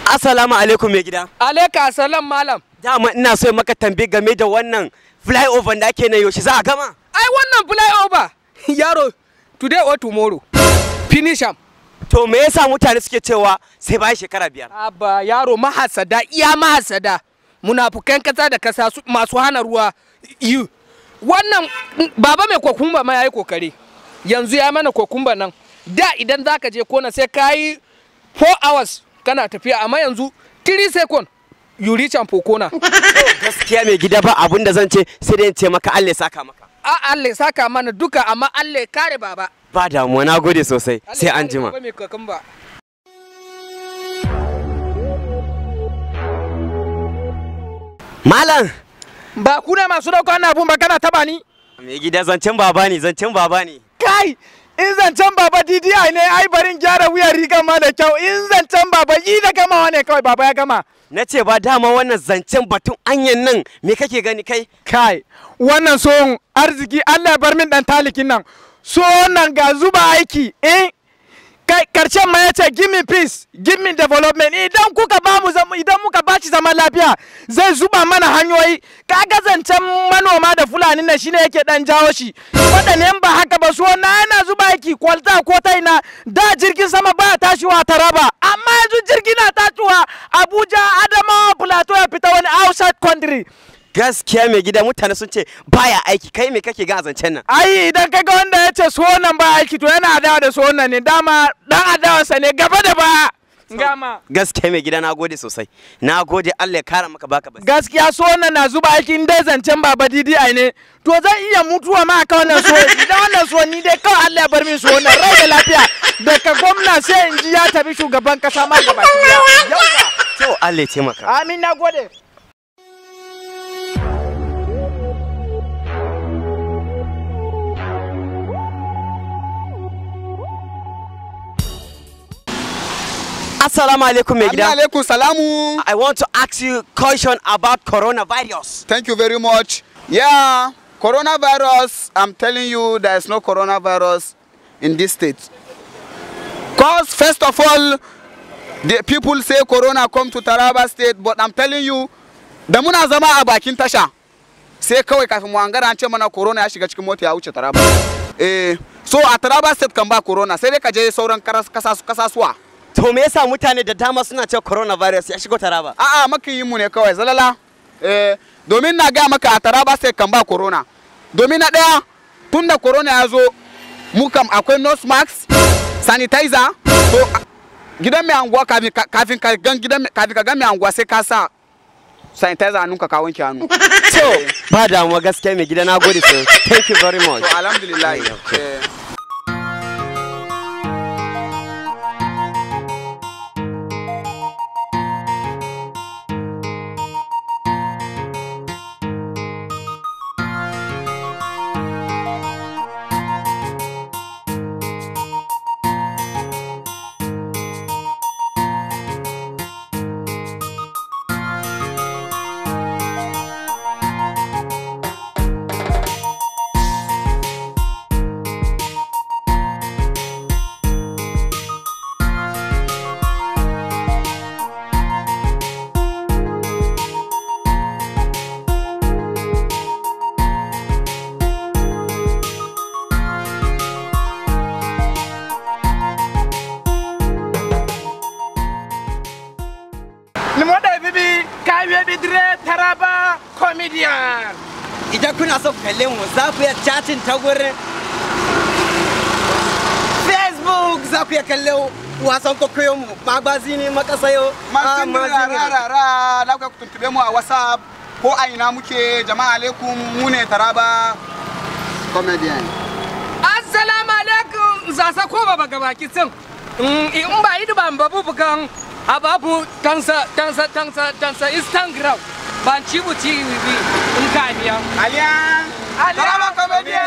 Assalamu alaikum mai gida. Alaika salam malam. Dama ina so maka tambaye game da wannan flyover da ake na yaushe za a gama? Ai wannan flyover yaro today or tomorrow. Finish am. To me yasa mutane suke cewa sai bayan shekara biyar? Abba yaro mahasada iya mahasada. Munafukan kasa da kasa su- masu hana ruwa yi. Wannan mm, baba mai kokumba ma yayi kokari. Yanzu ya mana kokumba nan. Da idan zaka je kona sai ka yi 4 hours kana tafiya amma yanzu 3 second you reach am for kona. Gaskiya mai gida ba abun da zan ce sai dai in ce maka Allah ya saka maka. A Allah ya saka mana duka amma Allah ya kare baba. Ba damuwa na gode sosai Allah sai ya an kare jima. baba mai kokumba. Malam! Ba ku ne masu dauka wannan abun ba kana taba ni? Mai gida zancen baba ne zancen baba ne. Kai! In zancen baba DDI ne ai barin gyara wuyan rigar ma da kyau in zancen baba yi da gamawa ne kawai baba ya gama. Na ce ba dama wannan zancen batun anyan nan me kake gani kai? Kai! Wannan sohon arziki Allah ya bar min dan talikin nan. So nan ga zuba aiki eh kai karshen ma ya ce give me peace give me development idan kuka ba mu zama idan muka ba shi zaman lafiya zai zuba mana hanyoyi kaga zancen manoma da fulani na shine yake dan jawo shi waɗannan ba haka ba so na yana zuba aiki kwalta ko ta ina da jirgin sama ba tashiwa taraba amma yanzu jirgi na tashiwa abuja adamawa plateau ya fita wani outside country Gaskiya mai gida mutane sun ce baya aiki kai me kake ga a zancen nan? ai idan kaga wanda ya ce sonan ba aiki to yana adawa da sonan ne dama dan adawarsa ne gaba da baya gama Gaskiya mai gida na gode sosai. Na gode Allah ya kara maka baka basi. gaskiya sonan na zuba aiki in dai zancen baba didi ai ne to zan iya mutuwa ma aka wannan so idan wannan so ni dai kawai Allah ya bar min so wannan rai da lafiya daga gwamna sai in ji ya tafi shugaban kasa ma gaba ɗaya. To Allah ya taimaka. amin na gode Assalamu alaikum mai gida. alaikum salamu. I want to ask you question about coronavirus. Thank you very much. Yeah, coronavirus, I'm telling you, there is no coronavirus in this state. Because, first of all, the people say corona come to Taraba state, but I'm telling you, da muna zama a bakin tasha, sai kawai kafin mu hangara an ce mana corona ya shiga cikin mota ya wuce Taraba. Eh, so a Taraba state kan ba corona, sai dai ka je sauran karas- kasas- kasasuwa. To me yasa mutane da dama suna cewa coronavirus ya shigo Taraba? a'a makiyin mu ne kawai zalala eh domin na gaya maka a taraba sai kan ba corona domin na ɗaya tun da corona ya zo mu kam akwai nose mask sanitizer to a- gidan mai anguwa kafin ka- kafin ka gan gidan mai- kafin ka gan mai anguwa sai ka sa sanitizer hannun ka ka wanke hannu To ba damuwa gaskiya mai gida na gode sosai. Thank you very much. to alhamdulillah eh. Limoda bibi kawe bidire taraba comedian Idan kuna so ku kalle mu za ku iya chatting ta gurin Facebook za ku iya kalle wasan kokoyo mu magazini makasayo Masin rara da kuka tuntube mu a WhatsApp ko a ina muke jama'a alaikum mu ne Taraba comedian. assalamu alaikum zasa ko baba gabaki sin in ba yi ban babu bukan ababu tansa tansa tansa tansa instagram ban ci buci wi in ka biya Alian Alian Taraba comedian.